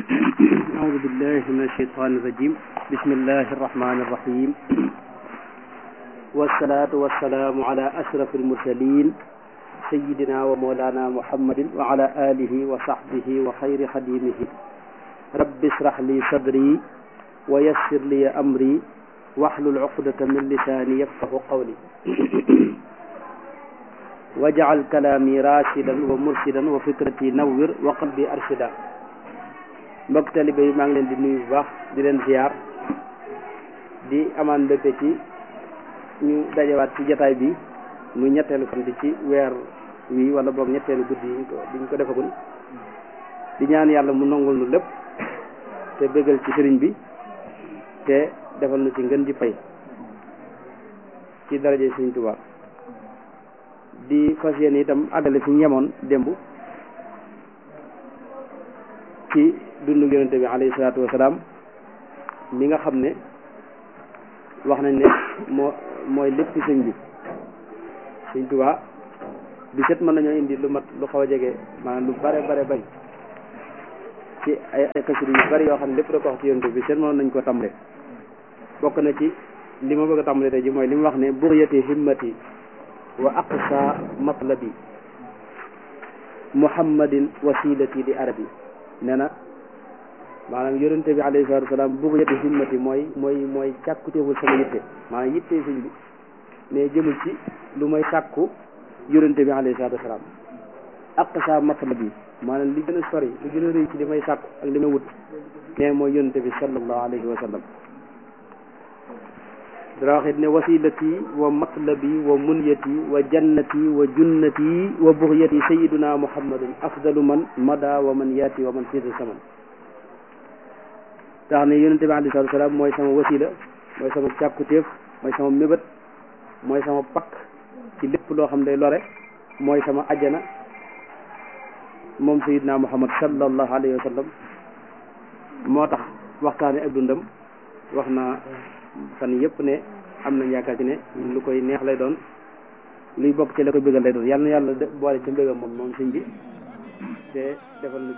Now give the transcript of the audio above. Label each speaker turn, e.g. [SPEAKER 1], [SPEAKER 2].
[SPEAKER 1] أعوذ بالله من الشيطان الرجيم بسم الله الرحمن الرحيم والصلاة والسلام على أشرف المرسلين سيدنا ومولانا محمد وعلى آله وصحبه وخير خديمه رب اشرح لي صدري ويسر لي أمري واحلل عقدة من لساني يفقه قولي واجعل كلامي راشدا ومرشدا وفكرتي نور وقلبي أرشدا mbokk talibe yi maa ngi leen di nuyu bu baax di leen ziar di amaan mbégte ci ñu dajewaat ci jataay bi muy ñetteelu fan di ci weer wi wala boog ñetteelu guddi yi ko diñ ko defagul di ñaan yàlla mu nangul nu lépp te bégal ci sëriñ bi te defal nu ci ngën di pay ci daraje sëriñ Tuubaa di fas yéene itam àggale fi ñu yemoon démb ci dundu yonente bi alayhi salaatu wasalaam mi nga xam ne wax nañ ne moo mooy lépp sëñ bi sëñ Tuubaa bi set mën nañoo indi lu mat lu xaw a jege maanaam lu bare bare bari ci ay ay xasida yu bari yoo xam ne lépp da ko wax ci yonente bi set mënoon nañ ko tàmbale bokk na ci li ma bëgg a tàmbale tey ji mooy li mu wax ne buryati himmati wa aqsa matlabi muhammadin wasilati di arabi nee na maanaam yonente bi alayhi salatu wasalaam bugyati himmati mooy mooy mooy càkkutéeful sama yitte maanaam yitte sëñ bi mais jëmul ci lu may sàkku yonente bi alayhi salatu wasalaam aqsa matlabi maanaam li gën a sori li gën a rëy ci li may sàkku ak li may wut mais mooy yonente bi sallallahu alayhi wa sallam dara waxit ne wasilati wa matlabi wa munyati wa jannati wa junnati wa buxyati sayiduna muhammadun afdalu man mada wa man yaati wa man fiida saman tax ne yonente bi alei salatu salaam mooy sama wasila mooy sama càkkutéef mooy sama mébét mooy sama pakk ci lépp loo xam day lore mooy sama ajjana moom sayiduna muhammad sallallahu alayhi wa sallam moo tax waxtaane ak dundam wax na fan yëpp ne am nañ yaakaar ci ne lu koy neex lay doon luy bokk ci la koy bëggal lay doon yàlla na yàlla boole ci mbëggam moom moom sëñ bi te defal na